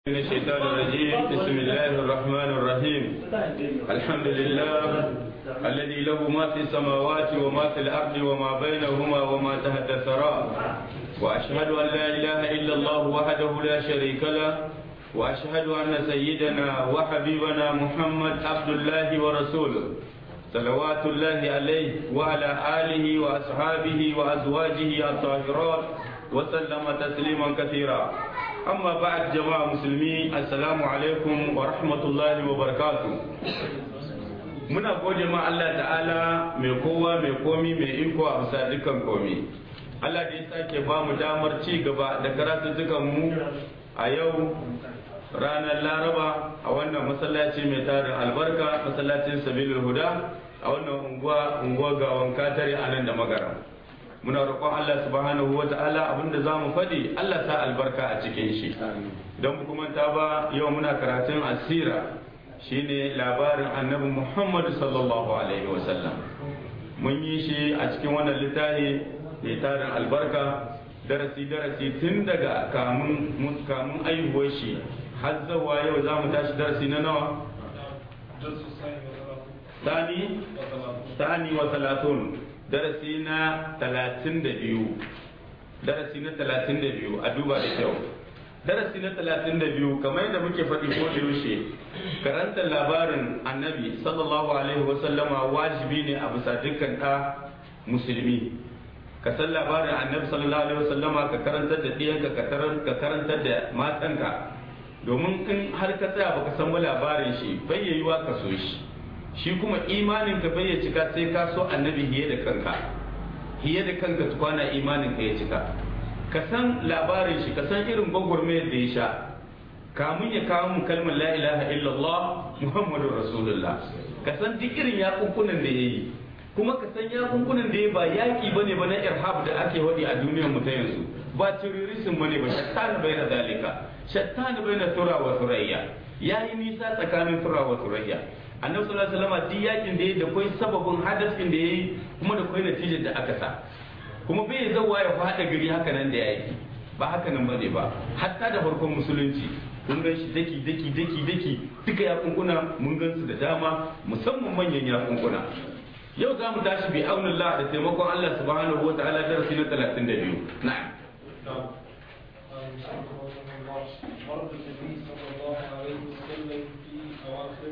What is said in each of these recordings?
من الشيطان الرجيم بسم الله الرحمن الرحيم الحمد لله الذي له ما في السماوات وما في الأرض وما بينهما وما تحت الثرى وأشهد أن لا إله إلا الله وحده لا شريك له وأشهد أن سيدنا وحبيبنا محمد عبد الله ورسوله صلوات الله عليه وعلى آله وأصحابه وأزواجه الطاهرات وسلم تسليما كثيرا amma ba'ad jama'a musulmi assalamu alaikum wa rahmatullahi wa barakatu muna gode ma Allah ta'ala mai kowa mai komi mai iko a bisa dukkan komi Allah da ya sake ba mu damar ci gaba da karatuttukan mu a yau ranar laraba a wannan masallaci mai tarin albarka masallacin sabilul huda a wannan unguwa unguwa ga wanka tare a nan da magara muna roƙon Allah subhanahu wa ta'ala abinda za mu faɗi Allah sa albarka a cikin shi don kuma ta ba yau muna karatun asira shine labarin annabi Muhammad sallallahu alaihi wa sallam mun yi shi a cikin wannan littafi mai tarin albarka darasi darasi tun daga kamun kamun aihuwar shi har zawa yau za mu tashi darasi na nawa Sani, Sani wa Salatun, darasi na talatin da biyu darasi na talatin da biyu a duba da kyau darasi na talatin da biyu kamar yadda muke faɗi ko da yaushe karanta labarin annabi sallallahu alaihi wasallama wajibi ne a bisa dukkan ɗa musulmi ka san labarin annabi sallallahu alaihi wasallama ka karantar da ɗiyanka ka karantar da matanka domin in har ka tsaya baka san ba labarin shi bai yiwuwa ka so shi shi kuma imanin ka bai ya cika sai ka so annabi hiye da kanka hiye da kanka tukwana imanin ka ya cika ka san labarin shi ka san irin gwagwarmayar da ya sha kamun ya kawo mu kalmar la ilaha illallah muhammadur rasulullah ka san duk irin yakunkunan da ya yi kuma ka san yakunkunan da ya ba yaki bane ba na irhab da ake wadi a duniyar mu ta yanzu ba terrorism bane ba shattan bai na dalika shattan bai na tura wa surayya yayi nisa tsakanin tura wa surayya annabi sallallahu alaihi wasallam duk yakin da yayi da kai sababin hadasin da yayi kuma da kai natijar da aka sa kuma bai zawa ya fada gari haka nan da yaki ba haka nan bane ba hatta da farkon musulunci kun gan shi daki daki daki daki duka ya kunkuna mun gan su da dama musamman manyan ya kunkuna yau za mu tashi bi aunillah da taimakon Allah subhanahu wa ta'ala darasi na 32 na'am ورد النبي صلى الله عليه وسلم في أواخر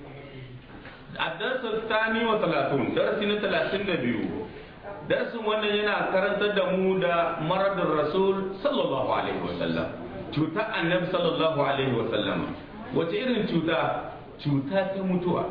الدرس الثاني وثلاثون درس ثلاثين biyu. darasin wannan yana karantar da mu da maradin rasul sallallahu alaihi wasallam cuta annabi sallallahu alaihi wasallam wace irin cuta cuta ta mutuwa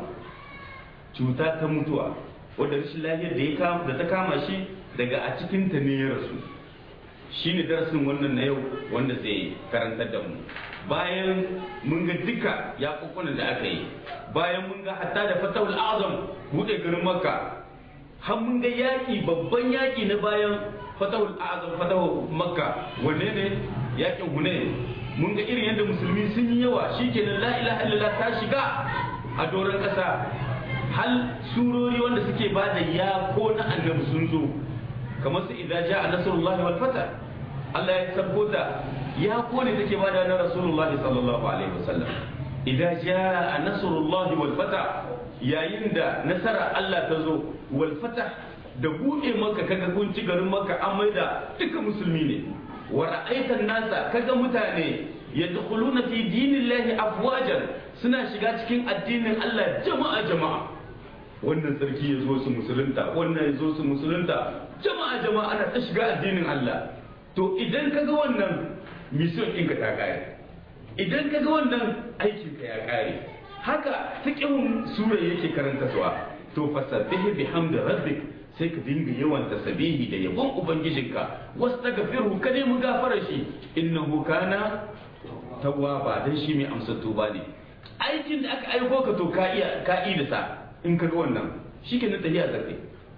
cuta ta mutuwa wadda rashin lafiyar da ya kama da ta kama shi daga a cikin ta ne ya rasu shine darasin wannan na yau wanda zai karantar da mu bayan mun ga duka yakukunan da aka yi bayan mun ga hatta da fatahul azam bude garin makka har mun ga yaki babban yaki na bayan fatahul azam fatahul makka wanne ne yakin hunayn mun ga irin yadda musulmi sun yi yawa shikenan la ilaha illallah ta shiga a doron kasa hal surori wanda suke bada ya ko na annabi sun zo kamar su idza jaa nasrullahi wal fatah Allah ya sabbota ya kone take bada na Rasulullah sallallahu alaihi wasallam idan jaa nasrullah wal fatah yayin da nasara Allah ta zo wal fatah da buɗe maka kaga kun ci garin maka an maida duka musulmi ne wa ra'aitan nasa kaga mutane yadkhuluna fi dinillahi afwajan suna shiga cikin addinin Allah jama'a jama'a wannan sarki ya zo su musulunta wannan ya zo su musulunta jama'a jama'a ana ta shiga addinin Allah to idan ka ga wannan mission ɗinka ta ƙare idan ka ga wannan aikinka ya ƙare haka fiqhun sura yake karanta suwa to fasabbihi bihamdi rabbik sai ka dinga yawan tasbihi da yabon ubangijinka wastaghfirhu ka nemi gafara shi innahu kana tawwaba dan shi mai amsa tuba ne aikin da aka aiko ka to ka iya ka da sa in ka ga wannan shikenan tahiya zakai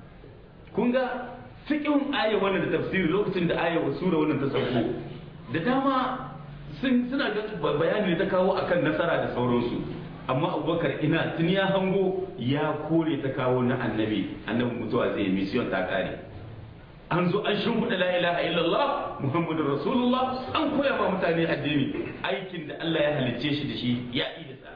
kun ga fiƙin aya wannan da tafsiri lokacin da aya wa sura wannan ta sauko da dama suna ga bayani ta kawo akan nasara da sauransu amma abubakar ina tun ya hango ya kore ta kawo na annabi annabi mutuwa zai mission ta kare an zo an shimfiɗa la ilaha illallah muhammadu rasulullah an koya ma mutane addini aikin da Allah ya halicce shi da shi ya yi da sa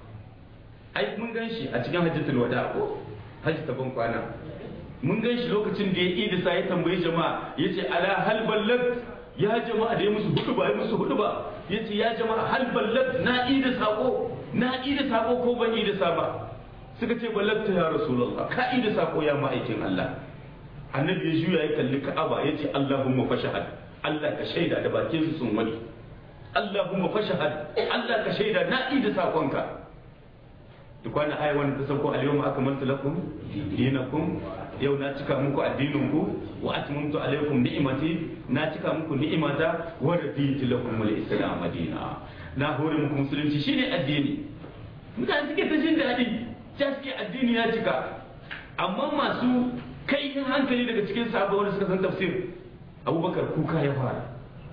ai mun gan shi a cikin hajjatul wada ko hajji ta ban kwana mun gan shi lokacin da ya yi da sa ya tambayi jama'a ya ce ala hal ballag ya jama'a da ya musu hudu ba ya musu hudu ba ya ce ya jama'a hal ballag na yi da sako na yi da sako ko ban yi da sa ba suka ce ballagta ya rasulullah ka yi da sako ya ma'aikin Allah annabi ya juya ya kalli ka'aba ya ce Allahumma fashahad Allah ka shaida da bakin su sun wani Allahumma fashahad Allah ka shaida na da sakonka duk wani aya wani ta sauko al-yawma akmaltu lakum dinakum yau na cika muku addinin ku wa atmamtu alaykum ni'mati na cika muku ni'imata wa raditu lakum al-islam madina na hore muku musulunci shine addini mutane suke ta jin daɗi ta suke addini ya cika amma masu kaifin hankali daga cikin sahabbai wanda suka san tafsir abubakar kuka ya fara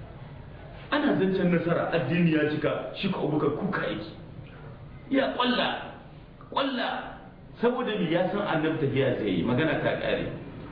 ana zancen nasara addini ya cika shi ko abubakar kuka yake ya kwalla kwalla saboda me ya san annabi tafiya zai yi magana ta kare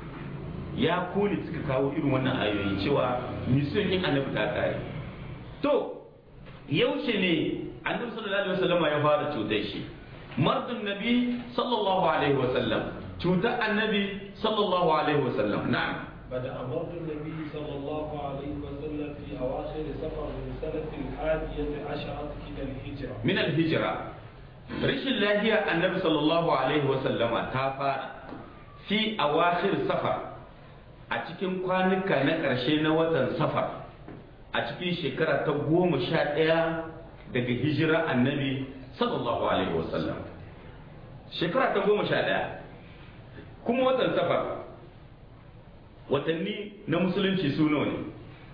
ya kone suka kawo irin wannan ayoyi cewa mission yin annabi ta kare to yaushe ne annabi sallallahu alaihi wasallam ya fara cutar shi mardun nabi sallallahu alaihi wasallam cutar annabi sallallahu alaihi wasallam na'am بدأ مرض النبي صلى الله عليه وسلم في أواخر سفر من سنة الحادية عشرة إلى الهجرة min al-hijra rashin lahiya annabi sallallahu alaihi wasallama ta fara fi awakhir safar a cikin kwanuka na ƙarshe na watan safar a cikin shekara ta goma sha ɗaya daga hijira annabi sallallahu alaihi wasallam shekara ta goma sha ɗaya kuma watan safar watanni na musulunci su nawa ne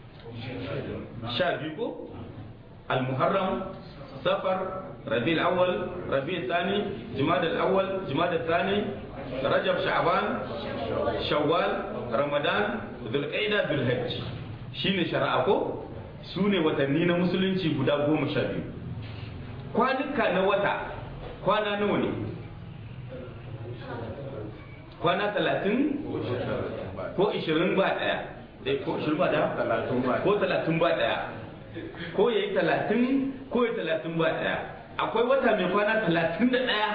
sha biyu ko al-muharram safar rabi'ul awwal rabi'ul thani jumadal awwal jumadal thani rajab sha'ban shawwal ramadan dhulqa'da dhulhajj shine shari'a ko su ne watanni na musulunci guda goma sha biyu kwanuka na wata kwana nawa ne kwana talatin ko ishirin ba ɗaya Eh, ko ishirin ba ɗaya ko talatin ba ɗaya ko ya yi talatin ko ya talatin ba ɗaya akwai wata mai kwana talatin da ɗaya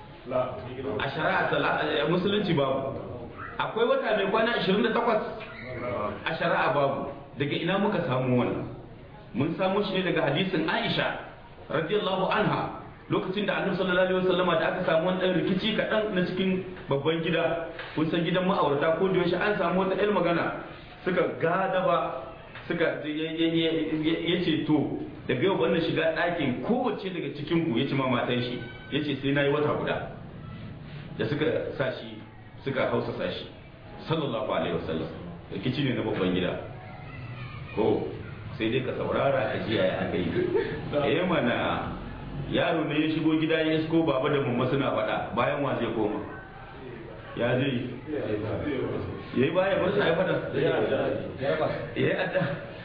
a shari'a tala- a musulunci babu akwai wata mai kwana ashirin da takwas a shari'a babu daga ina muka samu wannan mun samu shi ne daga hadisin aisha radiyallahu anha lokacin da annabi sallallahu alaihi wasallama da aka samu wani dan rikici kaɗan na cikin babban gida kun san gidan ma'aurata ko da yaushe an samu wata ɗan magana suka gada ba suka ya ce to daga yau wannan shiga ɗakin kowace daga cikin ku ya ce ma matan shi ya ce sai na yi wata guda da suka sa shi suka hausa sa shi sallallahu alaihi wasallam rikici ne na babban gida ko sai dai ka saurara ka ji yaya aka yi eh mana yaro ne ya shigo gida ya isko baba da mamma suna faɗa bayan wa zai koma ya zai ya yi baya bar sa ya faɗa ya yi adda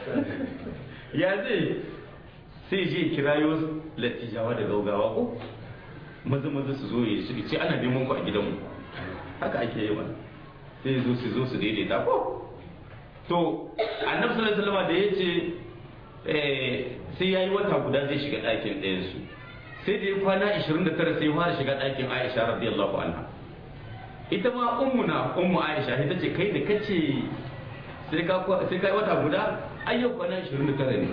ya zai sai je kirayo latijawa da gaugawa ko maza maza su zo ya su ce ana neman ku a gidanmu haka ake yi wa sai zo su zo su daidaita ko to annabi sallallahu alaihi wasallam da yace eh sai yayi wata guda zai shiga ɗakin ɗayan su sai da ya kwana 29 sai ya fara shiga ɗakin Aisha radiyallahu anha ita ma ummuna ummu Aisha ita ce kai da kace sai ka sai kai wata guda ai yau kwana 29 ne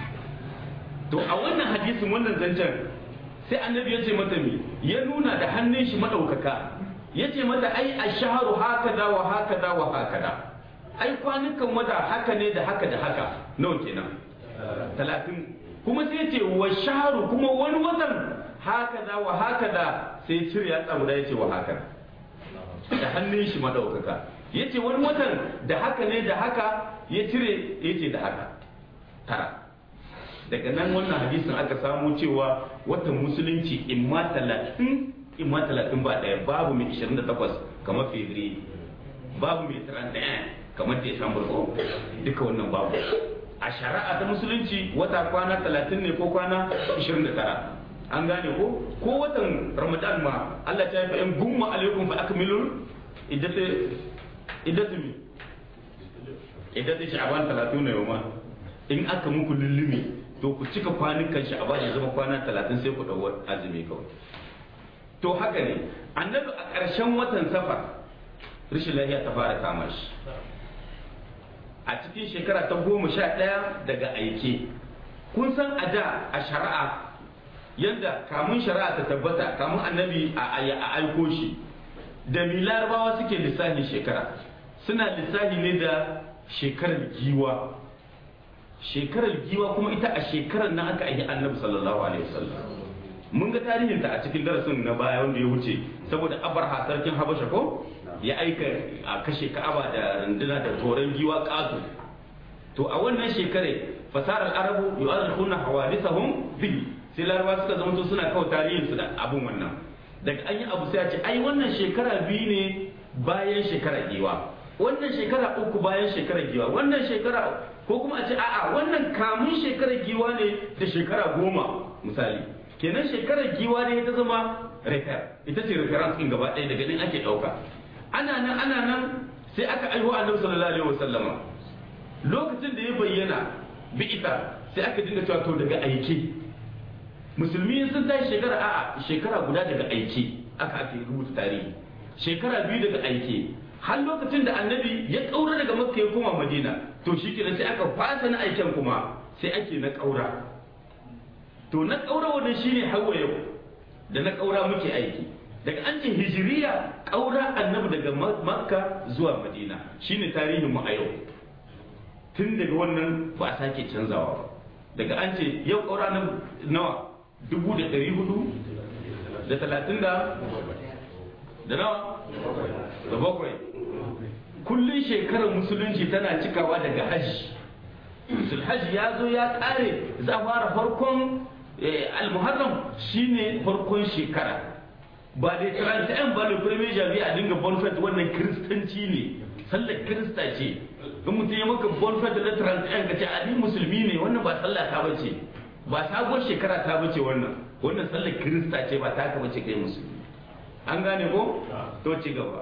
to a wannan hadisin wannan zancen sai annabi ya ce mata mi ya nuna da hannun shi madaukaka ya ce mata ai ashharu hakada wa hakada wa hakada ai kwanukan wata haka ne da haka da haka nawa kenan talatin kuma sai ce wa shaharu kuma wani watan haka da wa haka da sai cire ya tsamuda ya ce wa haka da hannun shi madaukaka ya ce wani watan da haka ne da haka ya cire ya ce da haka tara daga nan wannan hadisin aka samu cewa watan musulunci imma talatin imma talatin ba ɗaya babu mai 28 kamar fevri babu mai 31 kamar Desambar ko duka wannan babu a shari'a ta musulunci wata kwana 30 ne ko kwana 29 an gane ko ko watan ramadan ma Allah ta yi fa'in gumma alaikum fa akmilul iddatu iddatu mi idan da sha'aban talatin na yau in aka muku lullumi to ku cika kwanukan sha'aban ya zama kwana talatin sai ku ɗau azumi kawai to haka ne annabi a ƙarshen watan safar rashin lafiya ta fara kama shi a cikin shekara ta goma sha ɗaya daga aike kun san a da a shari'a yadda kamun shari'a ta tabbata kamun annabi a aiko shi da mi larabawa suke lissahin shekara suna lissahi ne da shekarar giwa shekarar giwa kuma ita a shekarar na aka aiki annabi sallallahu alaihi wasallam mun ga tarihin ta a cikin darasin na baya wanda ya wuce saboda abarha sarkin habasha ko ya aika a kashe ka'aba da runduna da toron giwa ƙato to a wannan shekare fasarar arabu yu'arrikhuna hawadithahum bihi sai laraba suka zama suna kawo tarihin su da abun wannan daga an yi abu sai a ce ai wannan shekara biyu ne bayan shekara giwa wannan shekara uku bayan shekara giwa wannan shekara ko kuma a ce a'a wannan kamun shekara giwa ne da shekara goma misali kenan shekarar giwa ne ta zama refer ita ce reference din gaba ɗaya daga nan ake ɗauka ana nan ana nan sai aka aiho annabi sallallahu alaihi wasallama lokacin da ya bayyana bi'ita sai aka dinga cewa to daga aike musulmi sun tashi shekara a shekara guda daga aike aka ake rubuta tarihi shekara biyu daga aike har lokacin da annabi ya kaura daga makka ya koma madina to shi kenan sai aka fasa na aiken kuma sai ake na kaura to na kaura wannan shine hawa yau da na kaura muke aiki daga an ce hijiriya kaura annabi daga makka zuwa madina shine tarihin mu a yau tun daga wannan ba a sake canzawa ba daga an ce yau kaura nan nawa dubu da ɗari hudu da talatin da da nawa da bakwai kullum shekarar musulunci tana cikawa daga hajji hajji ya zo ya ƙare za a fara farkon almuharram shine farkon shekara ba da tarantayan ba da premier jami'a a dinga bonfet wannan kiristanci ne sallar kirista ce in mutum ya maka bonfet da tarantayan ka ce a ni musulmi ne wannan ba sallah ta bace ba sabuwar shekara ta bace wannan wannan sallar kirista ce ba ta ka bace kai musulmi an gane ko to ci gaba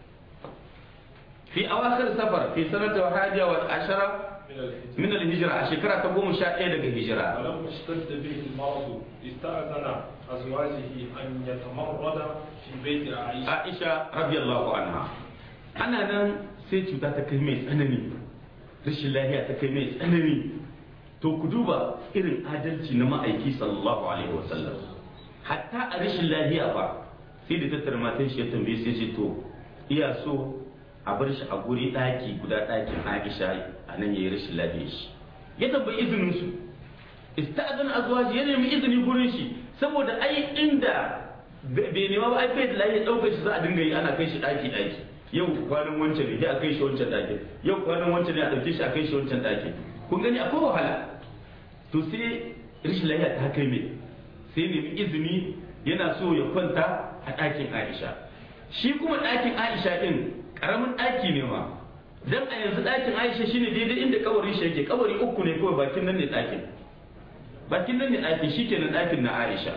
fi awakhir safar fi sanata wa hadiya wa ashara من الهجرة شكرا تقوم شاء daga hijira ولما اشتد به المرض استأذن أزواجه أن يتمرد في بيت عائشة عائشة رضي الله عنها أنا nan sai cuta ta kai mai tsanani rashin lafiya ta kai mai tsanani to ku duba irin adalci na ma'aiki sallallahu alaihi wasallam hatta a rashin lafiya ba sai da tattara matan shi ya tambaye sai ce to iya so a bar shi a guri ɗaki guda ɗakin Aisha a nan yayi rashin lafiya shi ya tambayi izinin su ista'zan azwaji ya nemi izini gurin shi saboda ai inda bai nema ba ai bai da lafiya ɗaukar shi za a dinga yi ana kai shi ɗaki ɗaki yau kwanan wancan ne a kai shi wancan ɗakin yau kwanan wancan ne a ɗauke shi a kai shi wancan ɗakin kun gani akwai wahala to sai rashin lafiya ta kai mai sai nemi izini yana so ya kwanta a ɗakin Aisha shi kuma ɗakin Aisha ɗin karamin ɗaki ne ma dan a yanzu ɗakin aisha shine daidai inda kabarin shi yake kabari uku ne kawai bakin nan ne ɗakin bakin nan ne ɗakin shikenan ɗakin na aisha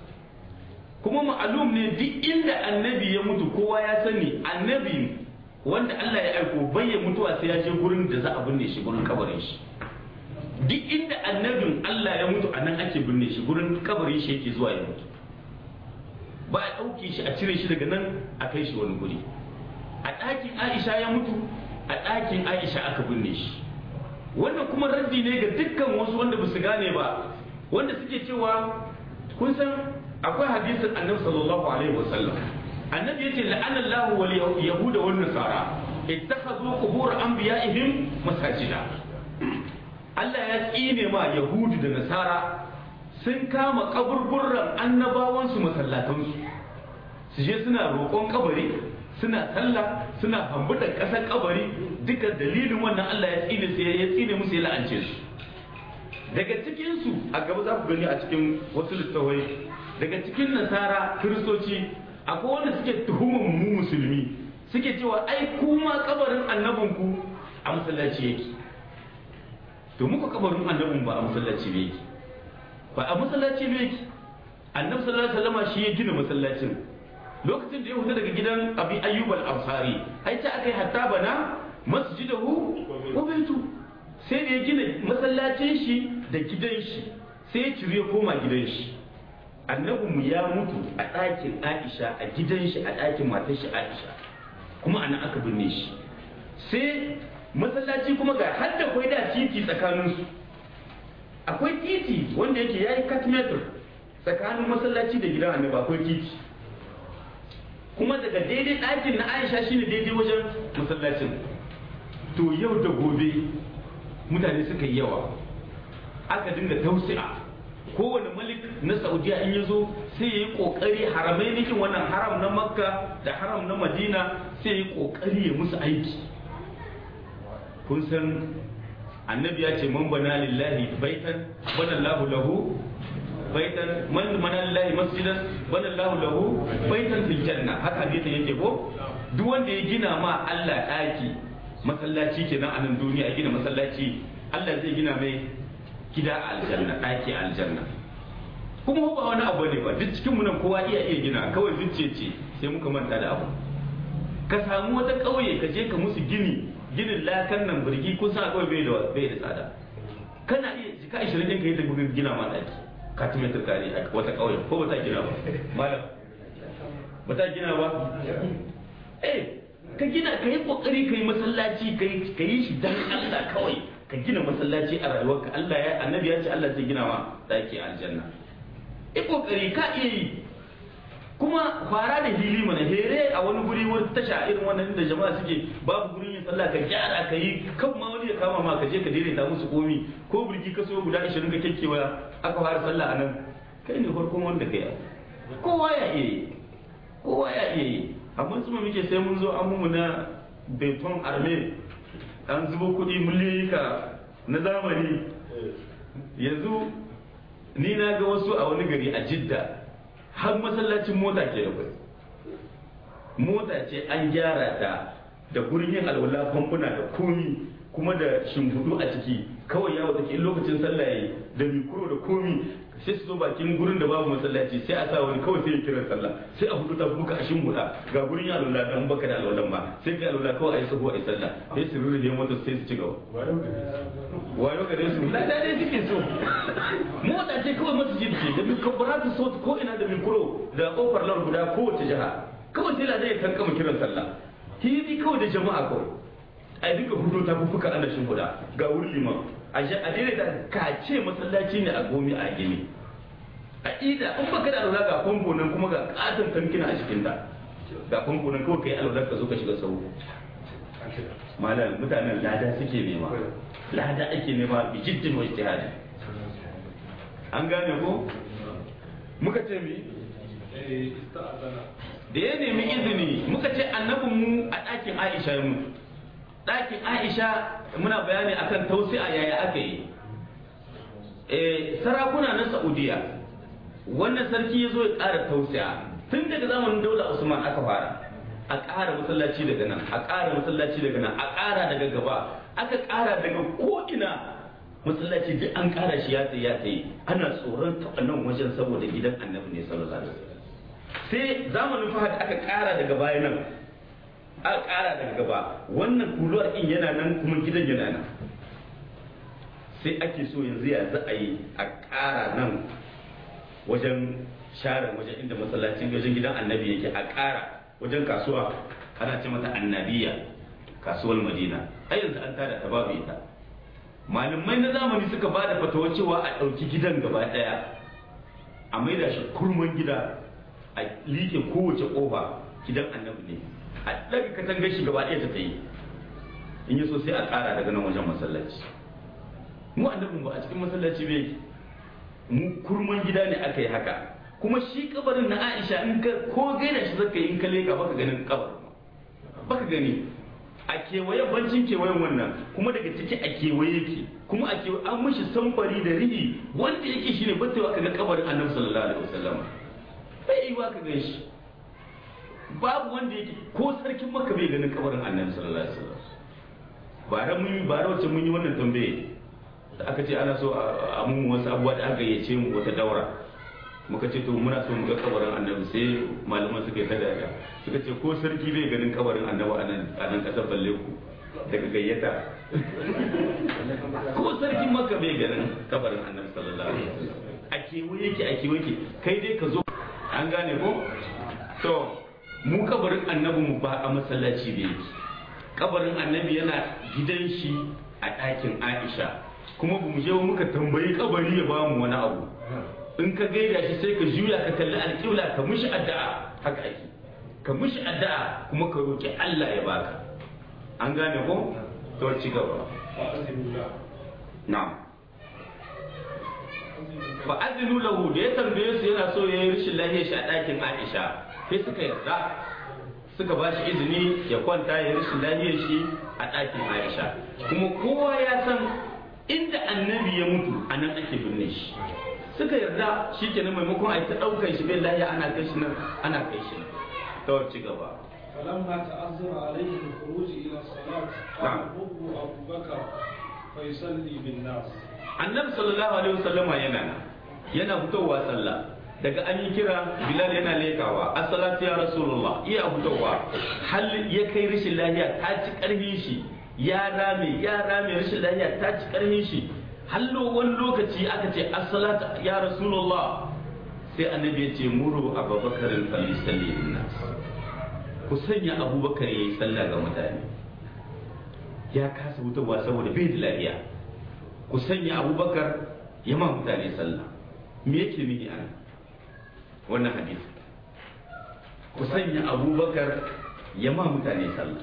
kuma ma'alum ne duk inda annabi ya mutu kowa ya sani annabi wanda Allah ya aiko bai ya mutuwa sai ya je gurin da za a binne shi gurin kabarin shi duk inda annabin Allah ya mutu a nan ake binne shi gurin kabarin shi yake zuwa ya mutu ba a ɗauke shi a cire shi daga nan a kai shi wani guri a ɗakin aisha ya mutu a ɗakin aisha aka binne shi wannan kuma raddi ne ga dukkan wasu wanda ba su gane ba wanda suke cewa kun san akwai hadisin annabi sallallahu alaihi wasallam annabi yace la'ana Allah wal yahuda wan nasara ittakhadhu qubur anbiya'ihim masajida Allah ya tsine ma yahudu da nasara sun kama kaburburran annabawansu masallatansu su je suna roƙon kabari suna sallah suna hambuda ƙasar kabari duka dalilin wannan Allah ya tsine su ya tsine musu ya la'ance su daga cikin su a gaba za ku gani a cikin wasu littafai daga cikin nasara kiristoci akwai wanda suke tuhumar mu musulmi suke cewa ai kuma kabarin annabinku a masallaci yake to muka kabarin annabin ba a masallaci ne yake ba a masallaci ne yake annabi sallallahu alaihi wasallam shi ya gina masallacin lokacin da ya fita daga gidan abi ayyub al-ansari ai ta akai hatta bana masjidahu wa baitu sai da ya gina masallacin shi da gidan shi sai ya cire ya koma gidan shi annabinmu ya mutu a ɗakin aisha a gidan shi a ɗakin matar shi aisha kuma ana aka binne shi sai masallaci kuma ga har da kwai da titi tsakaninsu akwai titi wanda yake ya yi katmeter tsakanin masallaci da gidan annabi akwai titi kuma daga daidai ɗakin na aisha shine daidai wajen masallacin to yau da gobe mutane suka yi yawa aka dinga tausi'a kowane malik na saudiya in ya zo sai ya yi kokari haramai nikin wannan haram na makka da haram na madina sai ya yi kokari ya musu aiki kun san annabi ya ce man bana lillahi baitan bana lahu lahu baitan man bana lillahi masjidan bana lahu lahu baitan fil janna haka hadisin yake ko duk wanda ya gina ma Allah daki masallaci kenan a nan duniya ya gina masallaci Allah zai gina mai gida a aljanna ɗaki a aljanna kuma ba wani abu ne ba duk cikin mu nan kowa iya iya gina kawai zuciya ce sai muka manta da abu ka samu wata ƙauye ka je ka musu gini ginin lakan nan birgi kun san kawai bai da bai da tsada kana iya jika 20 ɗin ka yi ta gina ma ɗaki ka tume ta kare a wata ƙauye ko ba ta gina ba malam ba ta gina ba eh ka gina ka yi kokari ka yi masallaci ka yi shi dan Allah kawai ka gina masallaci a rayuwarka Allah ya annabi ya ce Allah zai gina ma daki a aljanna i kokari ka iya yi kuma fara da hili mana here a wani guri wani tasha irin wannan da jama'a suke babu gurin yin sallah ka gyara ka yi kan ma wani ya kama ma ka je ka daidaita musu komi ko burki ka so guda 20 ka kekkewa aka fara sallah a nan kai ne farkon wanda kai kowa ya iya yi kowa ya iya yi amma su muke sai mun zo an mu na beton arme an zubo kuɗi miliyoyi ka na zamani yanzu ni na ga wasu a wani gari a jidda har masallacin mota ke da kwai mota ce an gyara ta da gurin yin alwala famfuna da komi kuma da shimfiɗu a ciki kawai yawo take lokacin sallah yayi da mikro da komi sai su zo bakin gurin da babu masallaci sai a sa wani kawai sai ya kiran sallah sai a hudu ta buka a shimfiɗa ga gurin yin alwala dan baka da alwalan ba sai kai alwala kawai a yi sahu a yi sallah sai su rurrufe mota sai su ci gaba wayo gare su na dai suke so mota ce kawai masjid ce da mikrobaratu sauti ko ina da mikro da kofar lar guda kowace jiha kawai sai ladan ya kankama kiran sallah hidi kawai da jama'a kawai a duka hudu ta fufuka ana shimfiɗa ga wurin liman a daidai da ka ce masallaci ne a gomi a gini a ida in baka da alwala ga famfo nan kuma ga katon tankina a cikin ta ga famfo nan kawai kai alwala ka zo ka shiga sau malam mutanen lada suke nema lada ake nema bi jiddin wa ijtihadi an gane ko muka ce mi da ya nemi izini muka ce annabin mu a ɗakin Aisha ya mutu ɗakin Aisha muna bayani akan tausi'a yaya aka yi sarakuna na Saudiya wannan sarki ya zo ya ƙara tausi'a tun daga zamanin daular Usman aka fara a ƙara masallaci daga nan a ƙara masallaci daga nan a ƙara daga gaba aka ƙara daga ko'ina masallaci duk an ƙara shi ya tsaye ya tsaye ana tsoron taɓa nan wajen saboda gidan annabi ne sallallahu alaihi wasallam sai zamanin fahad aka ƙara daga baya nan aka ƙara daga gaba wannan kuluwar in yana nan kuma gidan yana nan sai ake so yanzu ya za a yi a ƙara nan wajen share wajen inda masallacin wajen gidan annabi yake a ƙara wajen kasuwa ana ce mata annabiya kasuwar madina a yanzu an tada ta babu ita malamai na zamani suka ba da fatawa cewa a ɗauki gidan gaba ɗaya a maida shi kurman gida a liƙe kowace ƙofa gidan annabi ne a ɗaga katangar shi gaba ɗaya ta yi in yi so sai a ƙara daga nan wajen masallaci mu annabin ba a cikin masallaci bai mu kurman gida ne aka yi haka kuma shi kabarin na Aisha in ka ko gaida shi zaka yi in ka leka baka ganin kabarin baka gani a kewaye bancin kewayen wannan kuma daga ciki a kewaye yake kuma a kewaye an mishi samfari da rihi wanda yake shine batewa ka ga kabarin Annabi sallallahu alaihi wasallam bai yi wa ka gan shi babu wanda yake ko sarkin Makka bai ganin kabarin Annabi sallallahu alaihi wasallam bara mun yi bara wacce mun yi wannan tambaye da aka ce ana so a mun wasu abubuwa da aka yace mu wata daura muka ce to muna so mu ga kabarin annabi sai malaman suka yi ta dada suka ce ko sarki bai ganin kabarin annabi a nan a nan kasar balle ku daga gayyata ko sarkin maka bai ganin kabarin annabi sallallahu alaihi wasallam a kewaye yake a kewaye yake kai dai ka zo an gane ko to mu kabarin annabi mu ba a masallaci da yake kabarin annabi yana gidan shi a ɗakin aisha kuma ba mu je muka tambayi kabari ya bamu wani abu in ka gaida shi sai ka juya ka kalli alƙibla ka mishi addu'a haka ake ka mishi addu'a kuma ka roki Allah ya baka an gane ko to ci gaba na'am fa azinu lahu da ya tambaye su yana so yayi rashin lafiyar shi a ɗakin Aisha sai suka yarda suka ba shi izini ya kwanta ya rashin lafiyar shi a ɗakin Aisha kuma kowa ya san inda annabi ya mutu a nan ake binne shi suka yarda shi kenan maimakon a yi ta ɗaukar shi bai lahiya ana kai shi nan ana kai shi nan ta ci gaba فلما تأذر عليه الخروج إلى الصلاة قال أبو أبو بكر فيصلي بالناس annabi sallallahu alaihi wasallama yana nan yana fitowa sallah daga an yi kira bilal yana lekawa assalatu ya rasulullah iya fitowa hal ya kai rashin lahiya ta ci karfin shi ya rame ya rame rashin lahiya ta ci karfin shi hallo wani lokaci aka ce assalatu ya rasulullah sai annabi ya ce muru abubakar falisalli bin nas ku sanya abubakar yayi sallah ga mutane ya kasa fitowa saboda bai da lafiya ku sanya abubakar ya ma mutane sallah me yake nihi an wannan hadisi ku sanya abubakar ya ma mutane sallah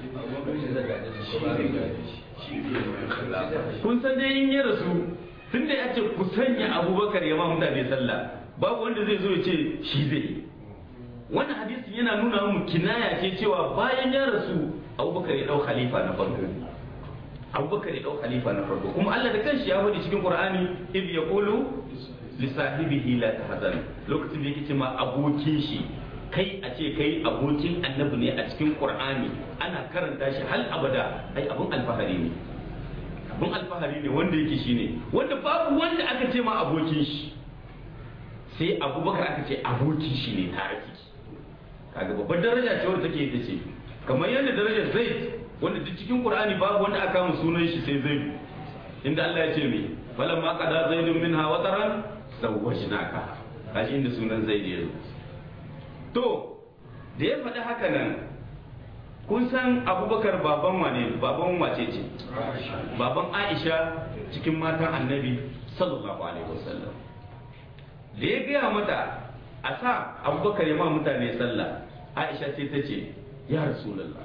kun san dai in ya rasu tun da ya ce ku sanya abubakar ya ma mutane sallah babu wanda zai zo ya ce shi zai yi wannan hadisin yana nuna mu kinaya ce cewa bayan ya rasu abubakar ya dau khalifa na farko abubakar ya dau khalifa na farko kuma Allah da kanshi ya faɗi cikin Qur'ani id yaqulu li sahibihi la tahzan lokacin da yake cewa abokin shi kai a ce kai abokin annabi ne a cikin Qur'ani ana karanta shi hal abada ai abun alfahari ne abun alfahari ne wanda yake shine wanda babu wanda aka ce ma abokin shi sai abubakar aka ce abokin shi ne tare ciki kaga babbar daraja ce wanda take ita ce kamar yadda darajar zaid wanda duk cikin qur'ani babu wanda aka mu sunan shi sai zaid inda Allah ya ce me falam ma qada zaidun minha wataran zawwajnaka kashi inda sunan zaid ya zo to da ya faɗi haka nan kun san abubakar baban wane baban wace ce baban aisha cikin matan annabi sallallahu alaihi wasallam da ya gaya mata a sa abubakar ya ma mutane sallah aisha sai ta ce ya rasulallah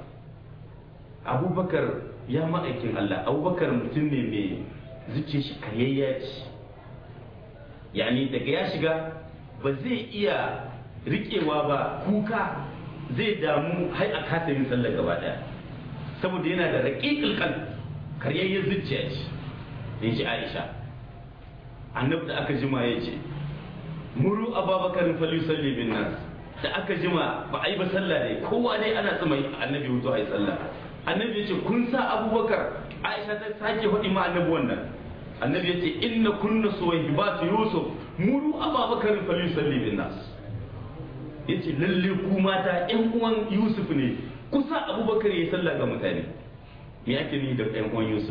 abubakar ya ma'aikin allah abubakar mutum ne mai zuce shi kayayya ce yani daga ya shiga ba zai iya riƙewa ba kuka zai damu har a kasa yin sallar gaba daya saboda yana da raƙiƙil kan karyayyar zuciya ce in ji aisha annabi da aka jima ya ce muru ababakar falisalli bin nas da aka jima ba a yi ba sallah ne kowa ne ana tsima annabi hutu a yi sallah annabi ya ce kun sa abubakar aisha ta sake faɗi ma annabi wannan annabi ya ce inna kunna suwahibatu yusuf muru ababakar falisalli bin nas ya ce lalle ku mata yan uwan yusuf ne kusa abubakar ya yi sallah ga mutane me ake ni da yan uwan yusuf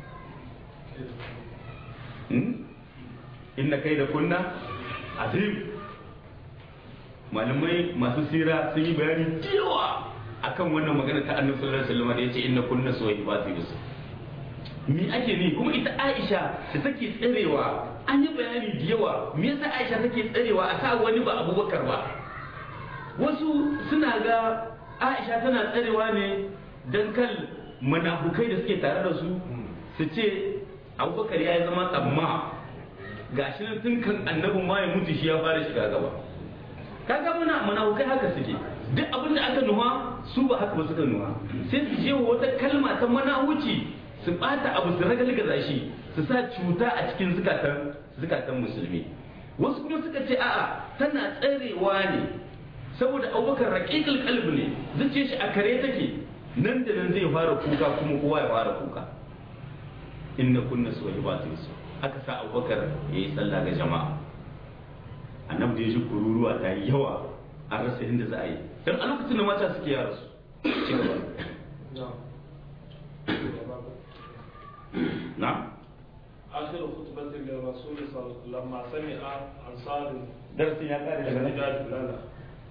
inna kai da kunna azim malamai masu sira sun yi bayani yawa akan wannan magana ta annabi sallallahu alaihi wasallam da yace inna kunna suwaibatu yusuf me ake ni kuma ita Aisha da take tsarewa an yi bayani da yawa me yasa Aisha take tsarewa a sa wani ba Abubakar ba wasu suna ga Aisha tana tsarewa ne dan kal munafukai da suke tare da su su ce Abubakar ya zama tsamma gashi nan tun kan annabin ma ya mutu shi ya fara shiga gaba kaga muna munafukai haka suke duk abin da aka nuha su ba haka ba suka nuha sai su je wata kalma ta manahuci su bata abu su ragalgaza shi su sa cuta a cikin zukatan zukatan musulmi wasu kuma suka ce a'a tana tsarewa ne saboda abubakar raƙiƙil kalbi ne zuciya shi a kare take nan da nan zai fara kuka kuma kowa ya fara kuka inna kunna suwahibatu yusuf aka sa abubakar ya yi sallah ga jama'a annabi da ya ji kururuwa ta yi yawa an rasa inda za a yi don a lokacin da mata suke yara su ci gaba na آخر خطبة للرسول صلى لما سمع أنصار darasin ya kare daga nan الحجاج لا لا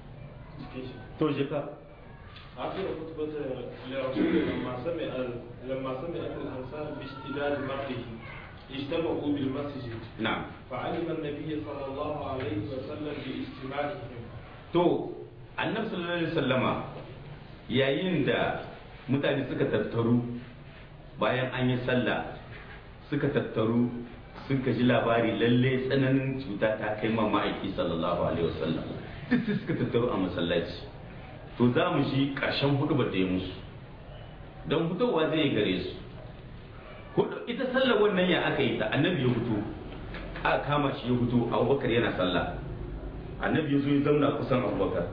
to je ka آخر خطبة للرسول لما سمع لما سمعت الأنصار باشتداد مقته اجتمعوا بالمسجد na'am فعلم النبي صلى الله عليه وسلم باجتماعهم to annabi sallallahu alaihi wasallama yayin da mutane suka tattaru bayan an yi sallah suka tattaru suka ji labari lalle tsananin cuta ta kai ma ma'aiki sallallahu alaihi wasallam duk sai suka tattaru a masallaci to za mu ji ƙarshen hudubar da ya musu don fitowa zai yi gare su hudu ita sallar wannan ya aka yi ta annabi ya fito aka kama shi ya fito abubakar yana sallah annabi ya zo ya zauna kusan abubakar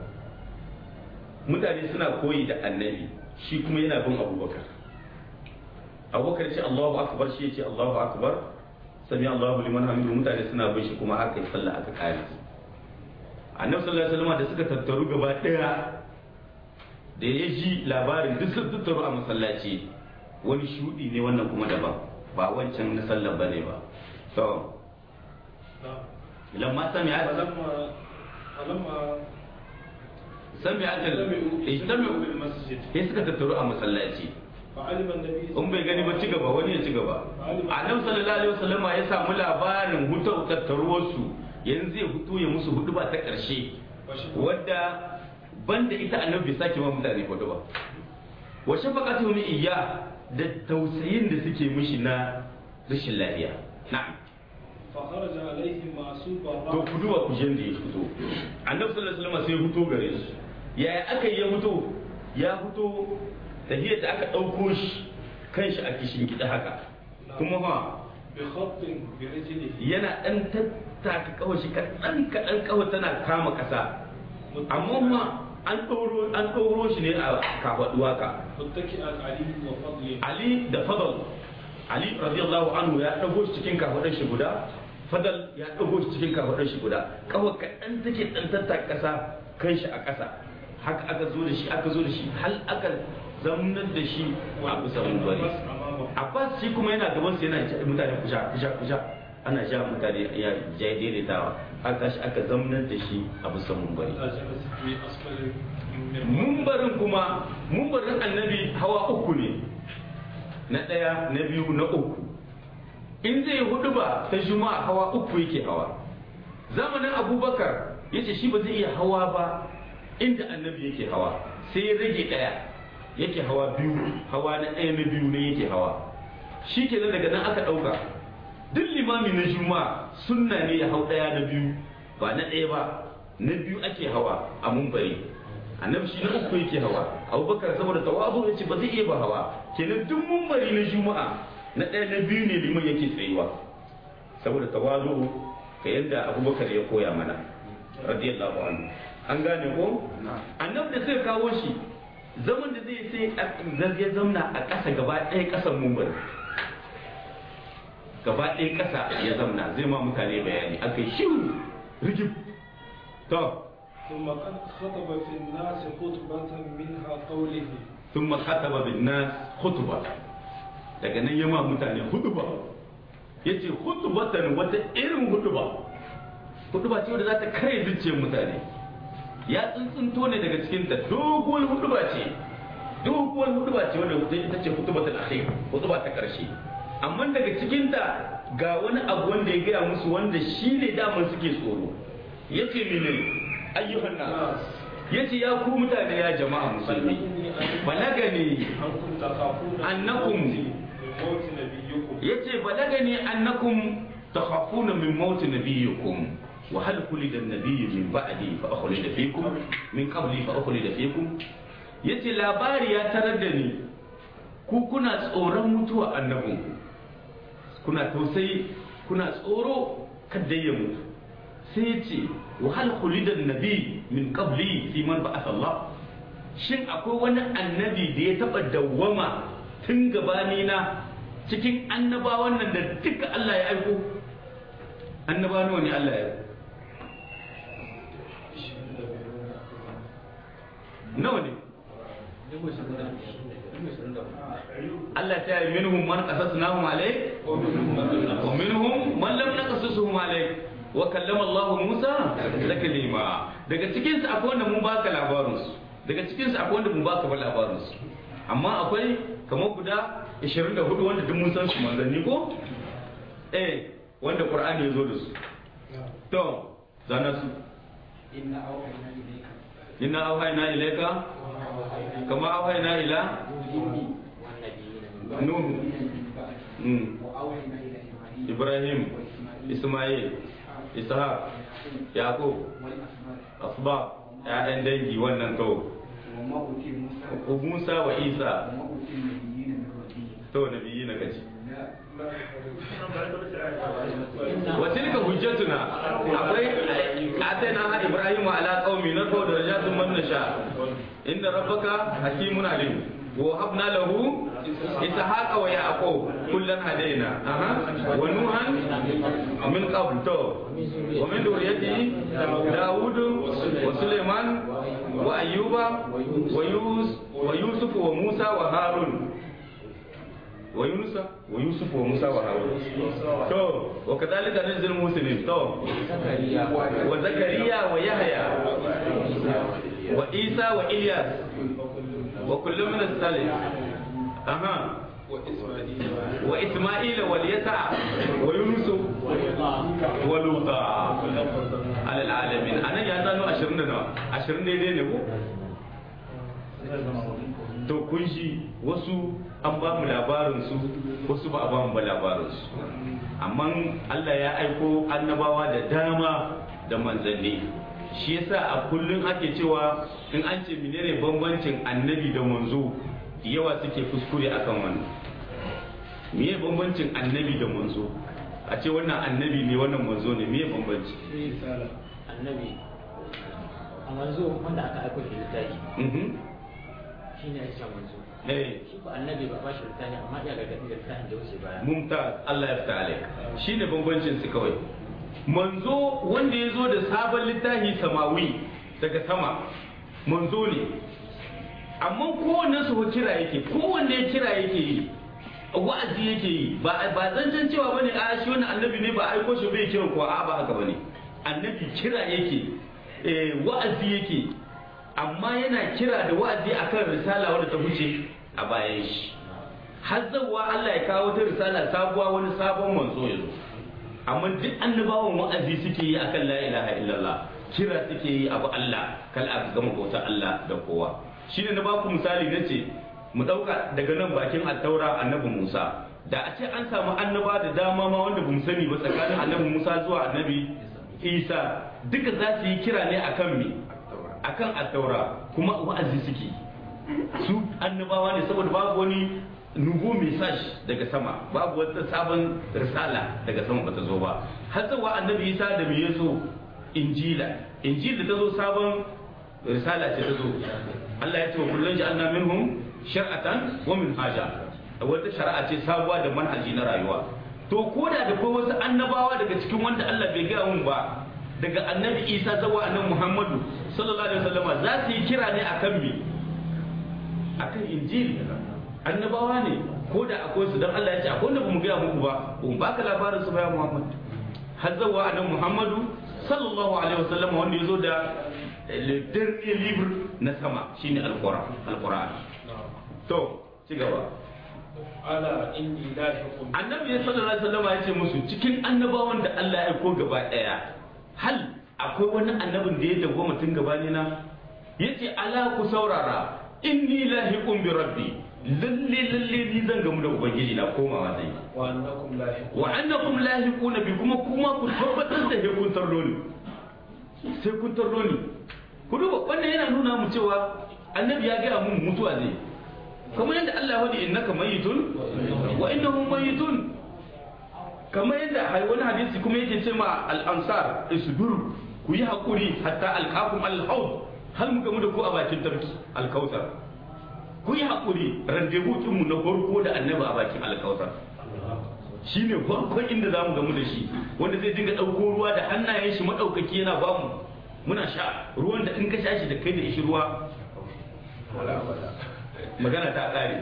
mutane suna koyi da annabi shi kuma yana bin abubakar abubakar ce allahu akbar shi ya ce allahu akbar sami allahu liman hamidu mutane suna bin shi kuma aka yi sallah aka kare annabi sallallahu alaihi wasallam da suka tattaru gaba daya da ya ji labarin duk sun tattaru a masallaci wani shudi ne wannan kuma daban ba wancan na sallar bane ba to نعم lamma sami'at فلما فلما sami'at اجتمعوا ijtami'u بالمسجد sai suka tattaru a masallaci فعلم النبي in bai gani ba ci gaba wani ya ci gaba annabi sallallahu alaihi wasallama ya samu labarin hutar tattaruwarsu yanzu zai fito ya musu hudu ba ta karshe wadda banda ita annabi bai sake ma mutane hudu ba wa shafaqatu min iyya da tausayin da suke mishi na rashin lafiya na'am فخرج عليهم معصوب to الرأس ku duba ku da ya fito annabi sallallahu alaihi wasallam sai ya fito gare su yaya aka yi ya fito ya fito tahiyar da aka ɗauko shi kanshi a kishin gida haka kuma fa بخط برجله yana ɗan tattaka kawai shi kaɗan kaɗan kawai tana kama ƙasa amma ma an ɗoro an ɗoro shi ne a kafaɗuwa ka متكئا عليه وفضله Ali da Fadal Ali radiyallahu anhu ya ɗago shi cikin kafaɗar shi guda Fadal ya ɗago shi cikin kafaɗar shi guda kawai kaɗan take ɗan tattaka ƙasa kan shi a ƙasa haka aka zo da shi aka zo da shi hal aka zamanar da shi a bisa mumbari والنفس أمامه Abbas shi kuma yana gaban sa yana ja mutane kuja kuja kuja ana ja mutane ya ja daidaitawa aka shi aka zamanar da shi a bisa mumbari حتى جلس في أسفل من mumbarin kuma mumbarin annabi hawa uku ne na ɗaya na biyu na uku in zai hudu ba ta juma'a hawa uku yake hawa zamanin abubakar ya ce shi ba zai iya hawa ba inda annabi yake hawa sai ya rage ɗaya yake hawa biyu hawa na ɗaya na biyu ne yake hawa shi ke daga nan aka ɗauka duk limami na juma'a sunna ne ya hau ɗaya na biyu ba na ɗaya ba na biyu ake hawa a mumbari annabi shi na uku yake hawa abubakar saboda tawazu ya ce ba zai iya ba hawa kenan duk mumbari na juma'a na ɗaya na biyu ne liman yake tsayuwa saboda tawazu ka yadda abubakar ya koya mana radiyallahu anhu an gane ko annabi da sai kawo shi zaman da zai sai ya zamna a ƙasa gaba ɗaya ƙasan mumbari gaba ɗaya ƙasa ya zamna zai ma mutane bayani aka yi shiru rigib to ثم قد خطب في الناس خطبة منها قوله sun makataba bin nas khutba daga nan ya ma mutane hutuba ya ce hutubatan wata irin hutuba hutuba ce wadda za ta kare zuciyar mutane ya tsuntsunto ne daga cikinta doguwar hutuba ce doguwar hutuba ce wadda ita ce hutubatul akhir hutuba ta karshe amma daga cikinta ga wani abu wanda ya gaya musu wanda shi ne daman suke tsoro ya ce mene ayyuhan nas ya ce ya ku mutane ya jama'a musulmi balagani أنكم تخافون أنكم من موت نبيكم ya ce balagani annakum takhafuna min maut nabiyikum wa hal khulida an-nabiyyu min ba'di fa akhlida fikum min qabli fa akhlida fikum yace labari ya tarar da ni ku kuna tsoron mutuwa annabinku kuna tausayi kuna tsoro kada ya mutu sai ya ce wa hal khulida nabi min qabli fi man ba'atha Allah shin akwai wani annabi da ya taba dawwama tun gabani na cikin annabawan nan da duka Allah ya aiko annaba nawa ne Allah ya aiko nawa ne Allah ta yi minhum man qasasnahum alayk wa minhum man lam naqasusuhum alayk wa kallama Allah Musa taklima daga cikin su akwai wanda mun baka labarin su daga cikin su akwai wanda mun baka ba labarin su amma akwai kamar guda 24 wanda duk mun san su manzanni ko eh wanda Qur'ani ya zo da su to zana su inna auhayna ilayka kama auhayna ila nuh mm. ibrahim isma'il ishaq yaqub asba ya'yan dangi wannan to musa wa isa to nabiyyi na kaci wa tilka hujjatuna akwai atayna ibrahim ala qaumi narfa darajatun man nasha inda rabbaka hakimun alim wa habna lahu ishaqa wa yaqub kullan hadaina aha wa nuhan min qabl to wa min dhurriyyati daud wa sulaiman wa ayyuba wa yus wa yusuf wa musa wa harun wa yunusa wa yusuf wa musa wa harun to wa kadhalika nunzil muslimin to wa zakariya wa yahya wa isa wa ilyas wa kullu min as-salih aha wa isma'ila wa yasa wa yunus wa luta ala alamin anan ya zano 20 da nawa 20 daidai ne ko to kun shi wasu an ba mu labarin su wasu ba a ba mu ba labarin su amma Allah ya aiko annabawa da dama da manzanni shi yasa a kullum ake cewa in an ce menene bambancin annabi da manzo yawa suke kuskure akan wannan meye bambancin annabi da manzo a ce wannan annabi ne wannan manzo ne meye bambanci annabi a manzo wanda aka aiko shi littafi mhm shi ne ake manzo eh shi ko annabi ba ba shi littafi amma iya gargaɗi da littafin da wuce baya mumtaz Allah ya fita alaik shine bambancin su kawai manzo wanda ya zo da sabon littafi samawi daga sama manzo ne amma kowanne su kira yake kowanne kira yake yi wa'azi yake yi ba ba zancen cewa bane a shi wannan annabi ne ba aiko shi bai kira ko a ba haka bane annabi kira yake eh wa'azi yake amma yana kira da wa'azi akan risala wadda ta wuce a bayan shi har zawa Allah ya kawo ta risala sabuwa wani sabon manzo ya zo amma duk annabawan wa'azi suke yi akan la ilaha illallah kira suke yi abu Allah kal a gama bautar Allah da kowa shine na baku misali nace mu dauka daga nan bakin attaura annabi Musa da a ce an samu annaba da dama ma wanda bamu sani ba tsakanin annabi Musa zuwa annabi Isa duka za su yi kira ne akan me akan attaura kuma wa'azi suke su annabawa ne saboda babu wani nubu message daga sama babu wata sabon risala daga sama bata zo ba har zuwa annabi isa da me yazo injila injila ta zo sabon risala ce ta zo Allah ya ce wa kullun ja'alna minhum shar'atan wa minhaja wata shari'a ce sabuwa da manhaji na rayuwa to koda da kai wasu annabawa daga cikin wanda Allah bai gaya mun ba daga annabi isa zuwa annabi muhammadu sallallahu alaihi wasallama za su yi kira ne akan me akan injili annabawa ne ko da akwai su dan Allah ya ce akwai wanda bamu gaya muku ba ba baka labarin su bayan muhammad har zuwa annabi muhammadu sallallahu alaihi wasallama wanda ya zo da le dernier livre na sama shine alquran alquran to ci gaba ala inni lahiqun annabi sallallahu alaihi wasallama ya ce musu cikin annabawan da Allah ya aiko gaba daya hal akwai wani annabin da ya dago mutum gabani na yace ala ku saurara inni lahiqun bi rabbi lalle lalle ni zan gamu da ubangiji na komawa zai wa annakum lahiqun wa annakum lahiquna bi kuma kuma ku tabbatar da kun tarlo ni sai kun tarlo ni ku duba wannan yana nuna mu cewa annabi ya gaya mun mutuwa zai kamar yadda Allah ya wadi innaka mayitun wa innahum mayitun kamar yadda wani hadisi kuma yake ce ma al-ansar isbiru ku yi hakuri hatta alqakum al-haud hal mu gamu da ku a bakin tarki al-kautsar ku yi hakuri randevu mu na farko da annabi a bakin al-kautsar shine farkon inda zamu gamu da shi wanda zai dinga dauko ruwa da hannayen shi madaukaki yana bamu muna sha ruwan da in ka sha shi da kai da shi ruwa magana ta kare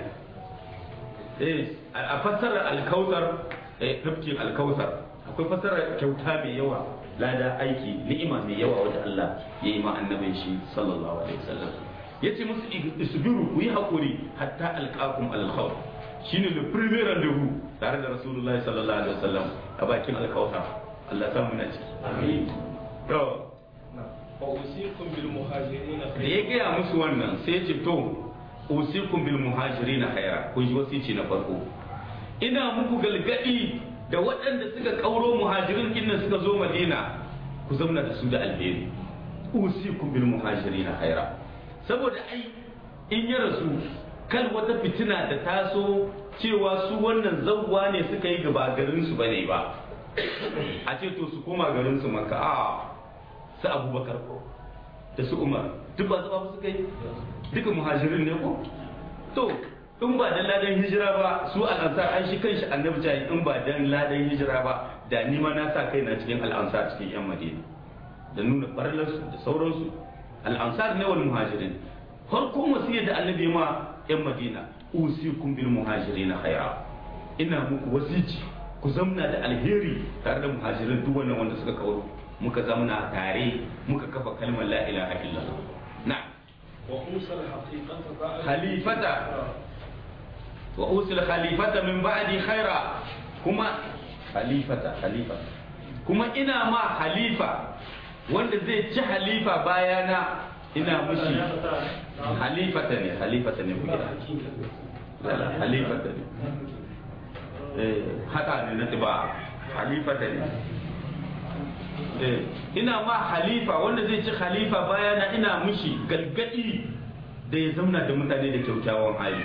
eh a fassarar alkautar eh tafkin alkautar akwai fassarar kyauta mai yawa lada aiki ni'ima mai yawa wanda Allah ya yi ma annabin shi sallallahu alaihi wasallam yace musu isbiru ku yi hakuri hatta alqakum al-khawf shine le premier rendezvous tare da rasulullahi sallallahu alaihi wasallam a bakin alkautar Allah ya samu na ciki amin to وأوصيكم بالمهاجرين da ya gaya musu wannan sai ce to usikum bil muhajirin khaira kun ji wasici na farko ina muku galgadi da waɗanda suka kauro muhajirin kinnan suka zo madina ku zauna da su da alheri usikum bil muhajirin khaira saboda ai in ya rasu kal wata fitina da taso cewa su wannan zawwa ne suka yi gaba garin su bane ba a ce to su koma garin su maka a su abubakar ko da su umar duk ba zuba suka yi duka muhajirin ne ko to in ba dan ladan hijira ba su al'ansar an shi kanshi annabi ta in ba dan ladan hijira ba da ni ma na sa kai na cikin al'ansar cikin yan madina da nuna farlarsu da sauransu al'ansar ne wal muhajirin farkon wasiyar da annabi ma yan madina usikum bil muhajirin khaira ina muku wasici ku zamna da alheri tare da muhajirin duk wannan wanda suka kawo muka zamna tare muka kafa kalmar la ilaha illallah na وأوصى الحقيقة بعد خليفة. wa usil khalifata min ba'di khaira kuma khalifata khalifa kuma ina ma halifa wanda zai ci halifa bayana ina mushi halifata ne halifata ne kuke lala halifata ne eh haka ne na tiba halifata ne eh ina ma halifa wanda zai ci khalifa bayana ina mushi galgadi da ya zauna da mutane da kyaukyawan hali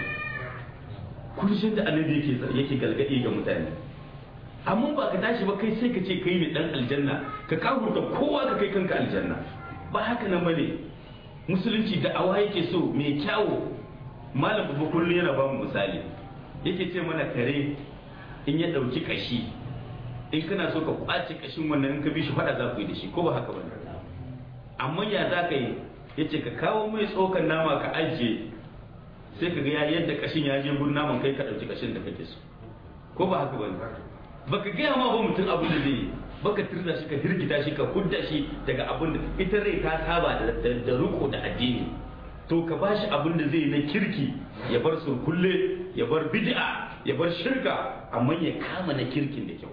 kurshin da annabi yake yake galgadi ga mutane amma ba ka tashi ba kai sai ka ce kai ne dan aljanna ka kafurta kowa ka kai kanka aljanna ba haka nan bane musulunci da awa yake so mai kyawo malam babu kullum yana ba mu misali yake ce mana kare in ya dauki kashi in kana so ka kwace kashin wannan in ka bi shi fada za ku yi da shi ko ba haka bane amma ya za ka yi yace ka kawo mai tsokan nama ka ajiye sai ka ga ya yadda kashin ya je gurin naman kai ka dauki kashin da kake so ko ba haka bane baka gaya ma ba mutum abin da zai yi baka tirda shi ka hirgita shi ka hudda shi daga abin da ita rai ta saba da da riko da addini to ka bashi abin da zai yi na kirki ya bar surkulle ya bar bid'a ya bar shirka amma ya kama na kirkin da kyau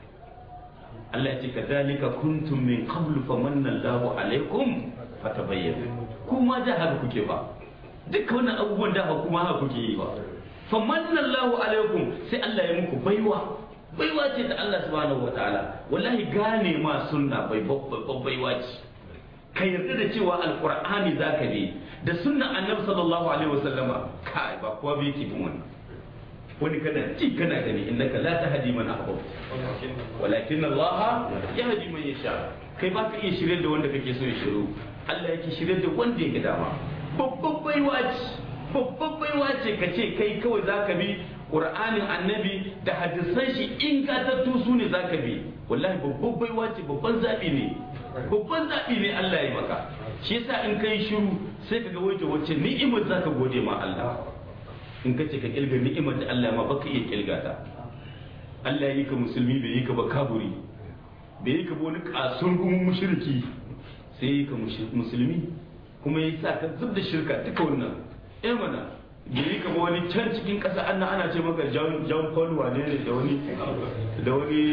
Allah ya ce kadhalika kuntum min qablu famanna Allahu alaikum fatabayyanu kuma da haka kuke ba duka wannan abubuwan da kuma haka kuke yi ba famanna Allahu alaikum sai Allah ya muku baiwa baiwa ce da Allah subhanahu wataala wallahi gane ma sunna bai babban baiwa ce ka yarda da cewa alqur'ani zaka bi da sunnan annabi sallallahu alaihi wasallama kai ba kowa bai yake bin wannan wani kana ji kana gani innaka la tahdi man ahbabta walakin Allah yahdi man yasha kai ba ka iya shirye da wanda kake so ya shiru Allah yake shirye da wanda yake dama babban baiwa ce babban baiwa ce ka ce kai kawai zaka bi Qur'anin annabi da hadisan shi ingantattu su ne zaka bi wallahi babban baiwa ce babban zabi ne babban zabi ne Allah ya maka shi yasa in kai shiru sai ka ga wace wacce ni'imar zaka gode ma Allah in ka ce ka kilga ni'imar da Allah ma baka iya kilga ta Allah ya yi ka musulmi bai yi ka ba kaburi bai yi ka ba wani kasun gumin mushriki sai yi ka musulmi kuma ya sa ka zub da shirka duka wannan eh mana bai yi ka ba wani can cikin ƙasa ana ana ce maka John John Paul wane ne da wani da wani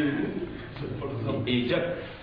ejak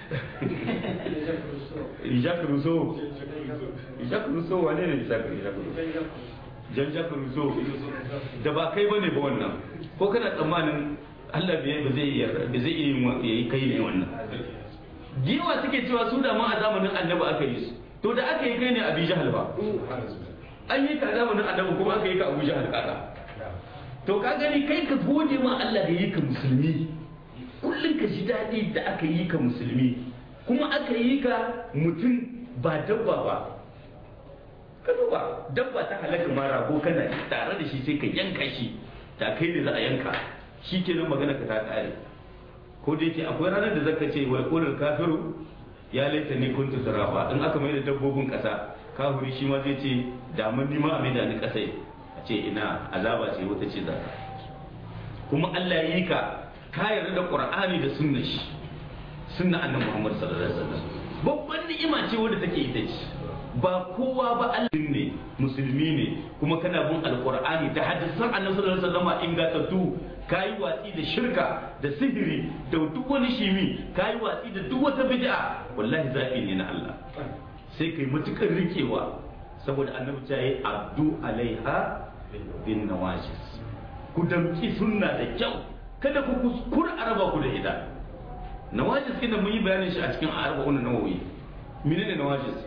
Jacques Rousseau Jacques Rousseau wane ne Jacques Rousseau jan jaka ruzo da ba kai bane ba wannan ko kana tsammanin Allah bai ba zai iya ba zai iya yi kai ne wannan giwa suke cewa su da ma a zamanin annabi aka yi su to da aka yi kai ne abi jahal ba an yi ka zamanin annabi kuma aka yi ka abu jahal kada to ka gani kai ka gode ma Allah da yi ka musulmi kullum ka ji daɗi da aka yi ka musulmi kuma aka yi ka mutum ba dabba ba ka duba dabba ta halaka ma rago kana tare da shi sai ka yanka shi da kai ne za a yanka shi ke nan magana ka ta kare ko da yake akwai ranar da zaka ce wal qulul kafiru ya laita ni kuntu turafa in aka mai da dabbobin kasa kafiri shi ma zai ce da mun nima a mai da ni kasai a ce ina azaba ce wata ce zaka kuma Allah ya yi ka ka yarda da Qur'ani da sunnar shi sunna annabi Muhammad sallallahu alaihi wasallam babban ni'ima ce wadda take ita ce ba kowa ba Allah ne musulmi ne kuma kana bin alqur'ani da hadisan annabi sallallahu alaihi wasallam ingantattu kayi watsi da shirka da sihiri da duk wani shimi kayi watsi da duk wata bid'a wallahi zafi ne na Allah sai kai matukar rikewa saboda annabi ta yi abdu alaiha bin nawajis ku damki sunna da kyau kada ku kuskura araba ku da ita nawajis kina mun yi bayanin shi a cikin arba'un nawawi menene nawajis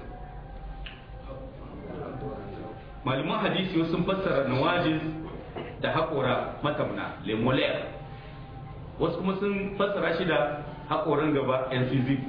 malaman hadisi sun fassara nawajis da haƙora matamna lemolaire wasu kuma sun fassara shi da haƙoran gaba incisive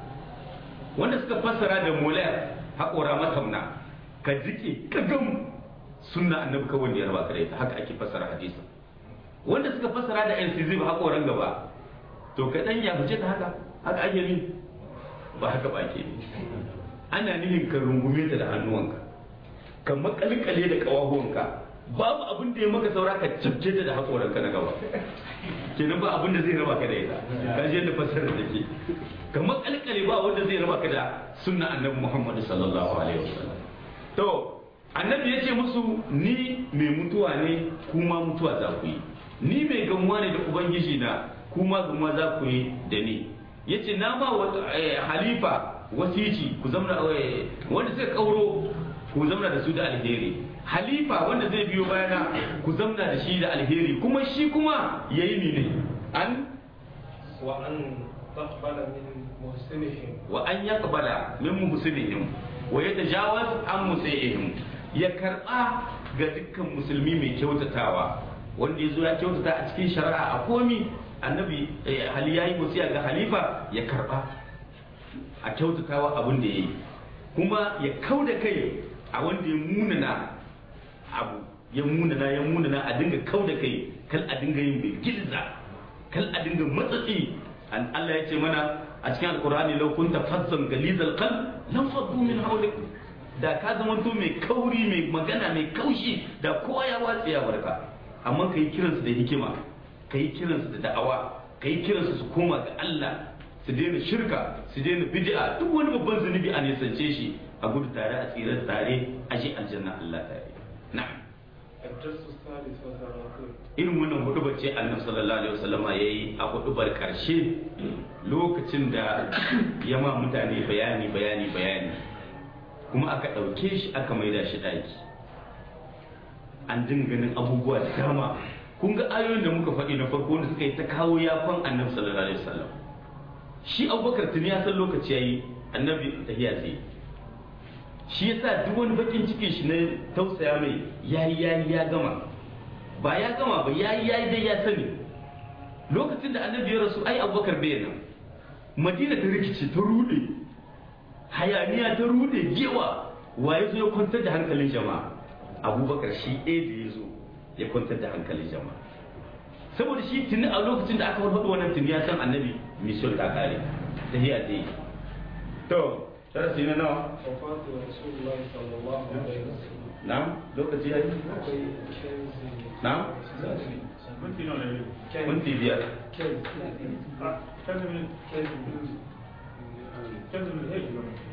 wanda suka fassara da molaire haƙora matamna ka jike ka gam sunna annabi kawai da ya raba ka da ita haka ake fassara hadisi wanda suka fassara da incisive haƙoran gaba to ka dan ya fice ta haka haka ake ni ba haka ba ke ana nihin ka rungume ta da hannuwanka ka makalkale da kawahuwanka babu abin da ya maka saura ka cibce ta da haƙoranka na gaba kenan ba abin da zai raba ka da ita ka je da fasarar da ke ka makalkale ba wanda zai raba ka da sunna annabi Muhammad sallallahu alaihi wasallam to annabi ya ce musu ni mai mutuwa ne kuma mutuwa za ku yi ni mai gamuwa ne da ubangiji na kuma gamuwa za ku yi da ni ya ce na ba halifa wasici ku zamna wanda suka kauro ku zamna da su da alheri halifa wanda zai biyo bayana ku zamna da shi da alheri kuma shi kuma ya yi ne an wa an taqbala min muhsinihim wa an yaqbala min muhsinihim wa yatajawaz an musai'ihim ya karba ga dukkan musulmi mai kyautatawa wanda ya zo ya kyautata a cikin shari'a a komi annabi hali yayi wasiya ga halifa ya karba a kyautatawa abin da yayi kuma ya kauda kai a wanda ya munana abu ya munana ya munana a dinga kauda kai kal a dinga yin bai gilza kal a dinga matsatsi an Allah ya ce mana a cikin alkur'ani law kunta fazzan galizal qalb lam faddu min hawlik da ka zama to mai kauri mai magana mai kaushi da kowa ya watsi ya barka amma kai kiransu da hikima kai kiransu da da'awa kai kiransu su koma ga Allah su daina shirka su daina bid'a duk wani babban zunubi a nisance shi a gudu tare a tsira tare a je aljanna Allah tare na'am الدرس الثالث والثلاثون irin wannan hudubar ce annabi sallallahu alaihi wasallam yayi a hudubar karshe lokacin da ya ma mutane bayani bayani bayani kuma aka ɗauke shi aka maida shi ɗaki an dinga ganin abubuwa da dama kun ga ayoyin da muka faɗi na farko wanda suka yi ta kawo yafan annabi sallallahu alaihi wasallam shi abubakar tuni ya san lokaci yayi annabi tahiya zai shi yasa duk wani bakin cikin shi na tausaya mai yayi yayi ya gama ba ya gama ba yayi yayi dai ya sani lokacin da annabi ya rasu ai abubakar bai nan madina ta rikice ta rude hayaniya ta rude gewa wa ya zo ya kwantar da hankalin jama'a abubakar shi ɗaya da ya zo ya kwantar da hankalin jama'a saboda shi tuni a lokacin da aka warfaɗo wannan tuni ya san annabi mission ta kare ta hiya ta yi to darasi na nawa وفاة رسول الله صلى الله عليه وسلم na'am lokaci ya yi akwai kenzi na'am minti nawa ne minti biyar kenzi a canza min kenzi canza min hei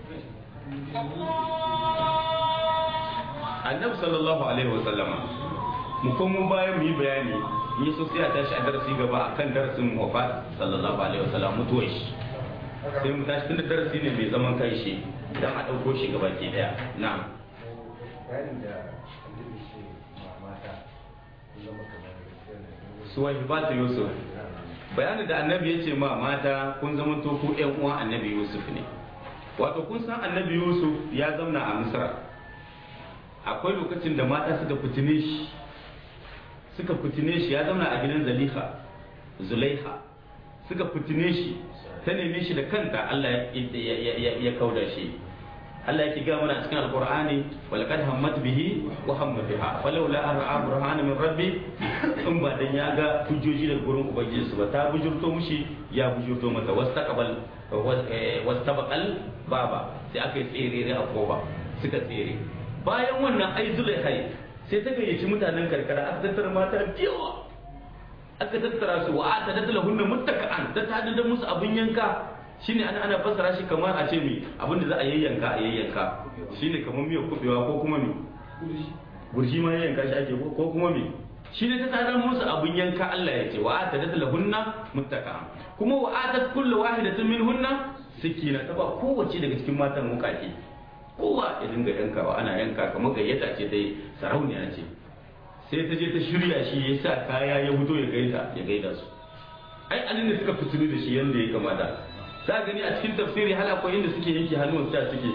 annabi sallallahu alaihi wa sallama mu kuma bayan mu yi bayani ni so sai a tashi a darasi gaba akan darasin wafat sallallahu alaihi wa sallam mutuwar shi sai mu tashi tunda darasi ne mai zaman kai shi dan a dauko shi gaba ke daya na'am bayanin da annabi ce ma mata sun zama kamar yanayin suwahibatu yusuf bayanin da annabi ya ce ma mata kun zama to ku ƴan uwan annabi yusuf ne wato kun san annabi yusuf ya zauna a misra akwai lokacin da mata suka fitine shi suka fitine shi ya zauna a gidan zaliha zulaiha suka fitine shi ta neme shi da kanta Allah ya- ya- ya ya kauda shi Allah yake ga mana a cikin alqur'ani wal qad hammat bihi wa hamma biha falawla an ra'a burhana min rabbi in ba dan ya ga hujjoji daga gurin ubangiji su ba ta bujurto mushi ya bujurto mata wastaqbal wastabaqal baba sai aka yi tsere a koba suka tsere bayan wannan ai zulaihai sai ta gayyaci mutanen karkara aka tattara mata da yawa aka tattara su wa ta daddala hunna muttaka'an ta tada da musu abin yanka shine ana ana fassara shi kamar a ce mi abin da za a yayyanka a yayyanka shine kamar miyar kubewa ko kuma mi gurji ma yayyanka shi ake ko ko kuma mi shine ta tada musu abin yanka Allah ya ce wa ta daddala hunna muttaka'an kuma wa atat kullu wahidatin minhunna sikina ta ba kowace daga cikin matan mukaki kowa ya dinga yankawa ana yanka kamar gayyata ce dai sarauniya ce sai ta je ta shirya shi ya sa kaya ya fito ya gaida ya gaida su ai alin da suka fitinu da shi yanda ya kamata za gani a cikin tafsiri hal akwai inda suke yanke hannun sa suke